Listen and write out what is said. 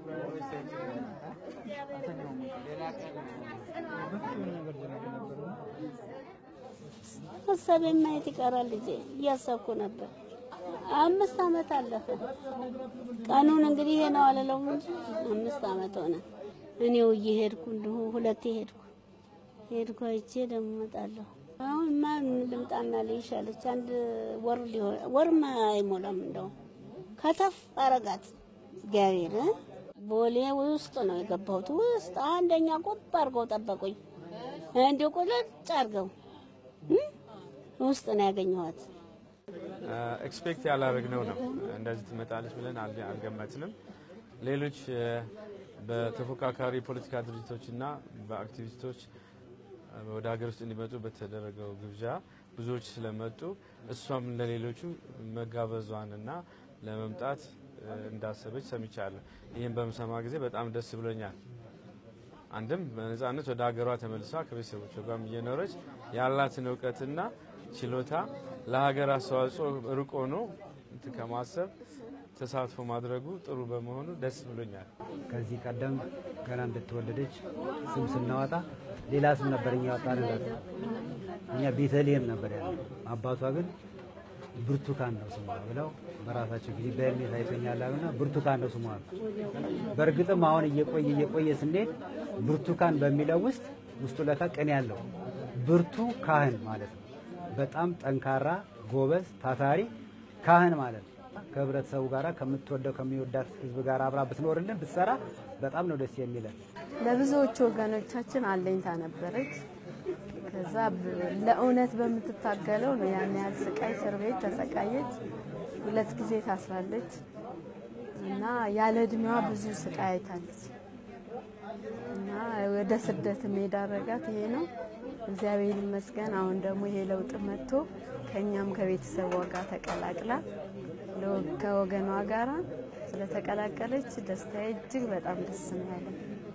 ሀሳቤን ማየት ይቀራል ልጄ እያሰብኩ ነበር። አምስት አመት አለፈ። ቀኑን እንግዲህ ይሄ ነው አልለውም እንጂ አምስት አመት ሆነ። እኔው እየሄድኩ እንዲሁ ሁለቴ ሄድኩ ሄድኩ አይቼ ደግሞ እመጣለሁ። አሁን ማን ልምጣና ልይሻለች አንድ ወር ሊሆን ወርማ አይሞላም እንደው ከተፍ አረጋት እግዚአብሔር እ? ቦሌ ውስጥ ነው የገባሁት። ውስጥ አንደኛ ቁብ አድርገው ጠበቁኝ። እንዲሁ ቁልጭ አድርገው እ? ውስጥ ነው ያገኘኋት። ኤክስፔክት ያላረግነው ነው። እንደዚህ ትመጣለች ብለን አል- አልገመትንም። ሌሎች እ፣ በተፎካካሪ ፖለቲካ ድርጅቶችና በአክቲቪስቶች እ፣ ወደ ሀገር ውስጥ እንዲመጡ በተደረገው ግብዣ ብዙዎች ስለመጡ እሷም ለሌሎቹ መጋበዟንና ለመምጣት እ፣ እንዳሰበች ሰምቻለሁ። ይህን በምሰማ ጊዜ በጣም ደስ ብሎኛል። አንድም በነጻነት ወደ ሀገሯ ተመልሳ ከቤተሰቦቿ ጋርም እየኖረች ያላትን እውቀትና ችሎታ ለሀገር አስተዋጽኦ ሩቅ ሆኖ እንትን ከማሰብ ተሳትፎ ማድረጉ ጥሩ በመሆኑ ደስ ብሎኛል። ከዚህ ቀደም ገና እንደተወለደች ስም ስናወጣ ሌላ ስም ነበር እኛ ያወጣንላት። እኛ ቤተልሔም ነበር ያለ። አባቷ ግን ብርቱካን ነው ስሟ ብለው በራሳቸው ጊዜ በእድሜ ታይቶኛል አሉና ብርቱካን ነው ስሟ አሉ። በእርግጥም አሁን እየቆየ እየቆየ ስንሄድ ብርቱካን በሚለው ውስጥ ውስጡ ለካ ቅኔ ያለው ብርቱ ካህን ማለት ነው። በጣም ጠንካራ ጎበዝ ታታሪ ካህን ማለት ነው። ከህብረተሰቡ ጋራ ከምትወደው ከሚወዳት ህዝብ ጋር አብራ ብትኖርልን ብትሰራ በጣም ነው ደስ የሚለን። ለብዙዎቹ ወገኖቻችን አለኝታ ነበረች። ከዛ ብ- ለእውነት በምትታገለው ነው ያን ያህል ስቃይ እስር ቤት ተሰቃየች። ሁለት ጊዜ ታስራለች እና ያለ እድሜዋ ብዙ ስቃይ አይታለች እና ወደ ስደት የዳረጋት ይሄ ነው። እግዚአብሔር ይመስገን። አሁን ደግሞ ይሄ ለውጥ መጥቶ ከእኛም ከቤተሰቧ ጋር ተቀላቅላ ለ- ከወገኗ ጋራ ስለተቀላቀለች ደስታዬ እጅግ በጣም ደስ ነው ያለኝ።